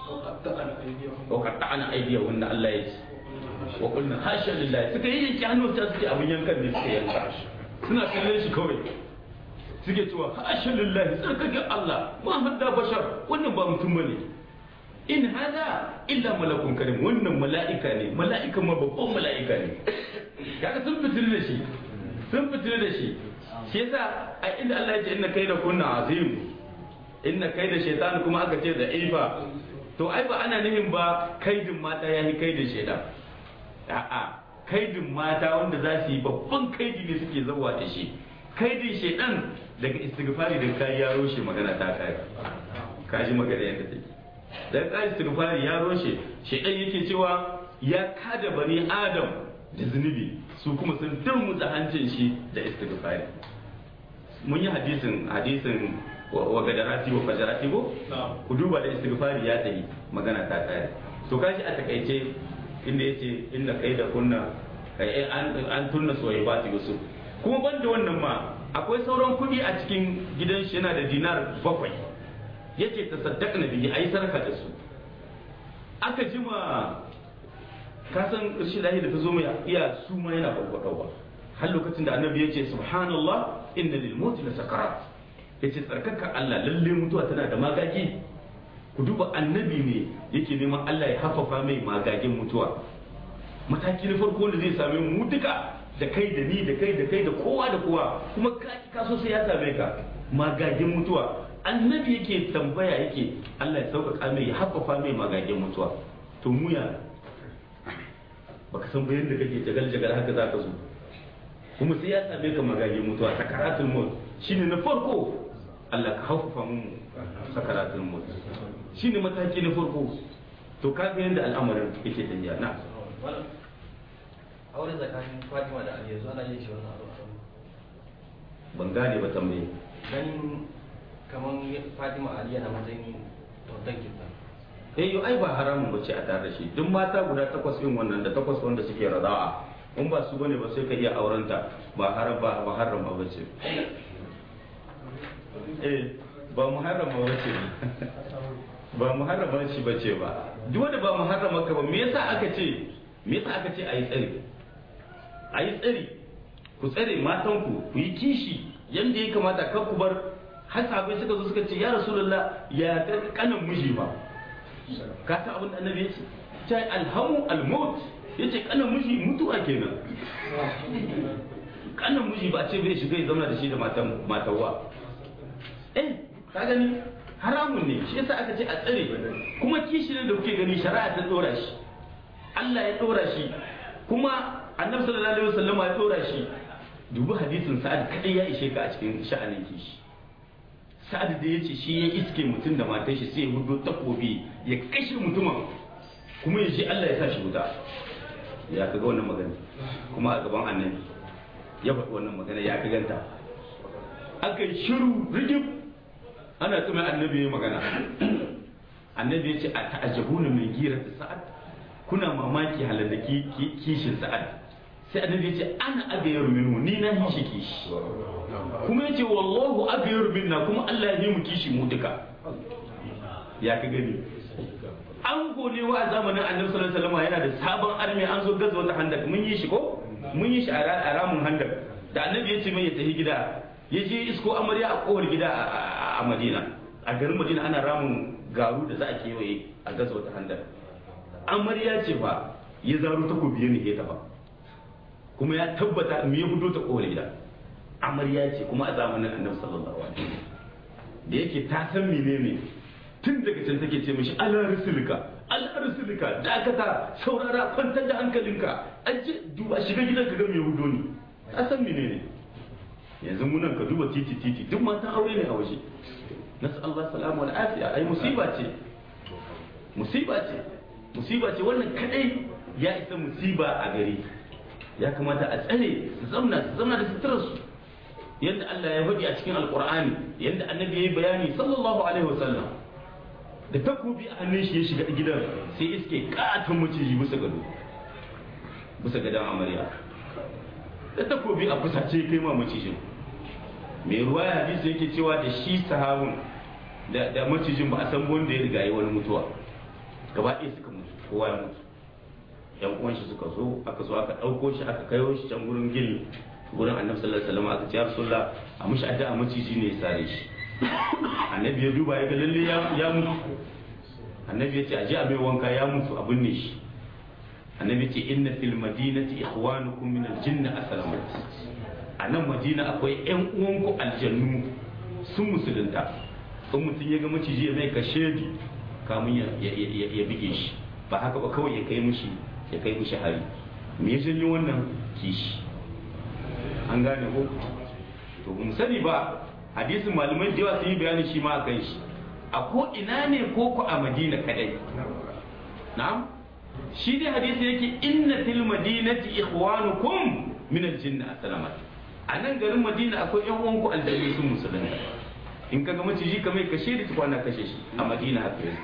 wa qatta'ana aydiyahunna Allah ya ce wa qulna hasha lillahi suka yi yanke hannun sa suke abin yankan ne suka yanka suna kallon shi kawai suke cewa hasha lillahi tsarkake Allah ma hadda bashar wannan ba mutum bane in hada illa malakun karim wannan mala'ika ne mala'ika ma babban mala'ika ne kaga sun fitir da shi sun fitir da shi shi yasa a inda Allah ya ce inna kaida kunna azim inna kaida shaytan kuma aka ce da ifa to ai ba ana nufin ba kaidin mata yayi kaidin shaytan a'a kaidin mata wanda za su yi babban kaidi ne suke zawa da shi kaidin shaytan daga istighfari da kai ya roshe magana ta kai kaji magana yadda take dan kai istighfari ya roshe shaytan yake cewa ya kada bani adam da zunubi su kuma sun turmuza hancin shi da istighfari mun yi hadisin hadisin wa gadarati wa fajarati ko ku duba da istighfari ya tayi magana ta kare to kashi a takaice inda yace inna kaida kunna kai an an tunna soyayya yusuf kuma banda wannan ma akwai sauran kudi a cikin gidan shi yana da dinar bakwai yace ta saddaqna bihi ayi sarka da su aka jima ka san rashin lahi da ta zo mai iya su ma yana farfadowa har lokacin da annabi ya ce subhanallah inna lil mauti la sakarat yace tsarkaka Allah lalle mutuwa tana da magagi ku duba annabi ne yake neman Allah ya hafafa mai magagin mutuwa mataki na farko da zai same mu duka da kai da ni da kai da kai da kowa da kowa kuma ka ka so sai ya same ka magagin mutuwa annabi yake tambaya yake Allah ya sauƙaƙa mai ya hafafa mai magagin mutuwa to mu ya baka san bayan da kake jagal jagal haka za ka zo kuma sai ya same ka magagin mutuwa sakaratul maut shine na farko Allah ka haufafa mu sakaratul maut shine mataki na farko to ka ga yanda al'amarin yake tafiya na aure tsakanin Fatima da Ali yanzu ana yin shi wannan abu ban gane ba tambaye ganin kaman Fatima Ali yana matsayin tautan kinta eh yo ai ba haramun bace a tare da shi duk mata guda takwas din wannan da takwas wanda suke rada'a in ba su bane ba sai ka iya aurenta ba haram ba ba haram ba bace eh ba muharrama bace ba muharrama shi bace ba duk wanda ba muharrama ka ba me yasa aka ce me yasa aka ce ayi tsari ayi tsari ku tsare matan ku ku yi kishi yanda ya kamata kar ku bar har sahabbai suka zo suka ce ya rasulullah ya kanan miji ba ka san abin da annabi ya ce ta alhamu almaut ya ce kanan miji mutuwa kenan kanan miji ba ce bai shiga ya zama da shi da matan matawa eh ka gani haramun ne shi yasa aka ce a tsare kuma kishi ne da kuke gani shari'a ta dora shi Allah ya dora shi kuma annabi sallallahu alaihi wasallam ya dora shi dubi hadisin sa'ad kadai ya ishe ka a cikin sha'anin kishi sa'ad da ya ce shi ya iske mutum da matar shi sai ya hudo takobi ya kashe mutumin kuma ya ce Allah ya sa shi wuta ya kaga wannan magana kuma a gaban annabi ya faɗi wannan magana ya kaganta aka yi shiru rigib ana tsuma annabi ya magana annabi ya ce a ta'ajabuna min girar sa'ad kuna mamaki halalaki kishin sa'ad sai annabi ya ce ana agayar minhu ni na hishi kishi kuma ya ce wallahu agayar minna kuma Allah ya yi mu kishi mu duka ya ka gani an gode wa a zamanin annabi sallallahu alaihi wasallam yana da sabon armi an zo gazo ta handak mun yi shi ko mun yi shi a ramin handak da annabi ya ce mai ya tafi gida ya je isko amarya a kowar gida a madina a garin madina ana ramin garu da za a kewaye a gazo ta handak amarya ce fa ya zaro takobi ya nike ta fa kuma ya tabbata me ya fito ta kowar gida amarya ce kuma a zamanin annabi sallallahu alaihi wasallam da yake ta san menene tun daga can take ce mishi ala rusulka al'arsulika dakata saurara kwantar da hankalinka aje duba shiga gidan ka ga mai hudo ne a san menene yanzu munan ka duba titi titi duk matan aure ne a waje nasu Allah salamu wal afiya ai musiba ce musiba ce musiba ce wannan kadai ya isa musiba a gari ya kamata a tsare su zamna su zamna da suturarsu yadda Allah ya faɗi a cikin alkur'ani yadda annabi ya yi bayani sallallahu alaihi wasallam da takobi a hannun shi ya shiga gidan sai iske katon maciji bisa gado bisa gadon amarya da takobi a fusace kai ma macijin mai ruwa ya hadisi yake cewa da shi sahabun da da macijin ba a san wanda ya riga yi wani mutuwa gaba ɗaya suka mutu kowa ya mutu yan uwan shi suka zo aka zo aka ɗauko shi aka kayo shi can gurin gini gurin annabi sallallahu alaihi wasallam aka ce ya rasulullah a mushi addu'a maciji ne ya sare shi annabi ya duba ya ga lalle ya mutu annabi ya ce aje a mai wanka ya mutu a binne shi annabi ya ce inna fil madinati ikhwanukum min al-jinn aslamat a nan madina akwai yan uwanku aljannu sun musulunta in mutum ya ga maciji ya mai kashe kamun ya bige shi ba haka ba kawai ya kai mushi ya kai mushi hari me ya janyo wannan kishi an gane ko to mu sani ba hadisin malamai da yawa sun yi bayani shi ma akan shi a ko ina ne ko ku a madina kadai na'am shi dai hadisi yake inna fil madinati ikhwanukum min al-jinn asalamat a nan garin madina akwai yan uwanku aljanni sun musulunta in kaga maciji kamar kashe da tukwana kashe shi a madina haka yake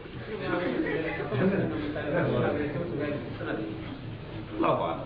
Allahu a'lam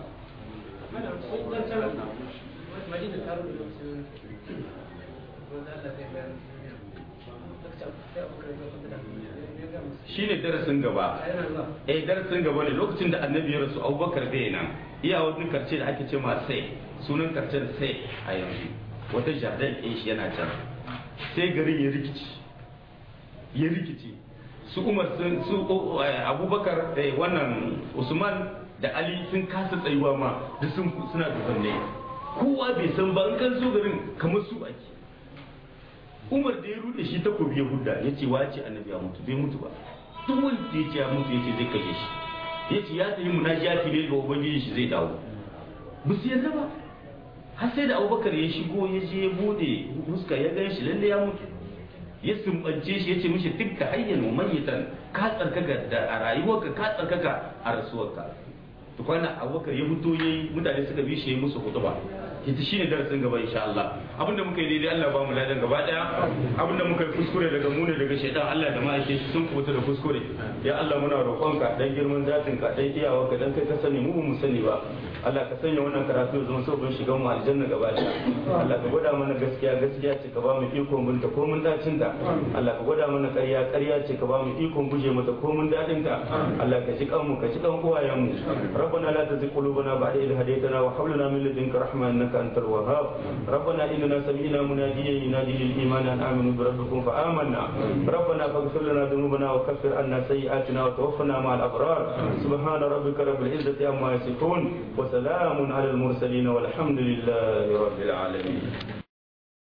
shi ne darasin gaba eh darasin gaba ne lokacin da annabi ya rasu abubakar bai nan iya wani karce da ake ce ma sai sunan karcen sai a yanzu wata jardin ɗin shi yana can sai garin ya rikici ya rikici su umar sun su abubakar wannan usman da ali sun kasa tsayuwa ma da sun suna dubanne kowa bai san ba in kan so garin kamar su ake umar da ya rude shi takobi ya hudda ya ce wace annabi ya mutu bai mutu ba duk wanda ya ce ya mutu ya ce zai kashe shi ya ce ya tafi munajati ne ga ubangiji shi zai dawo ba su yadda ba har sai da abubakar ya shigo ya je ya bude fuska ya gan shi lalle ya mutu ya sumbance shi ya ce mishi dukka hayyan mayyitan ka tsarkaka da a rayuwarka ka tsarkaka a rasuwarka tukwana abubakar ya fito yayi mutane suka bi shi ya musu hutuba ita shine darasin gaba insha Allah abinda muka yi daidai Allah ba mu ladan gaba daya abinda muka yi kuskure daga mu ne daga shaitan Allah da ma'aikin shi sun kubuta da kuskure ya Allah muna roƙonka dan girman zatin ka dan iyawarka dan kai ka sani mu ba mu sani ba Allah ka sanya wannan karatu ya zama sabon shigan mu aljanna gaba daya Allah ka gwada mana gaskiya gaskiya ce ka ba mu iko mun ta ko mun dacin ta Allah ka gwada mana ƙarya ƙarya ce ka ba mu ikon guje mata ko mun dadin ta Allah ka ji kanmu ka ji kan uwayen mu ربنا لا تزغ قلوبنا بعد إذ هديتنا وهب لنا من لدنك رحمة إنك أنت الوهاب ربنا إننا سمعنا مناديا ينادي للإيمان أن آمنوا بربكم فآمنا ربنا فاغفر لنا ذنوبنا وكفر عنا سيئاتنا وتوفنا مع الأبرار سبحان ربك رب العزة عما يصفون وسلام على المرسلين والحمد لله رب العالمين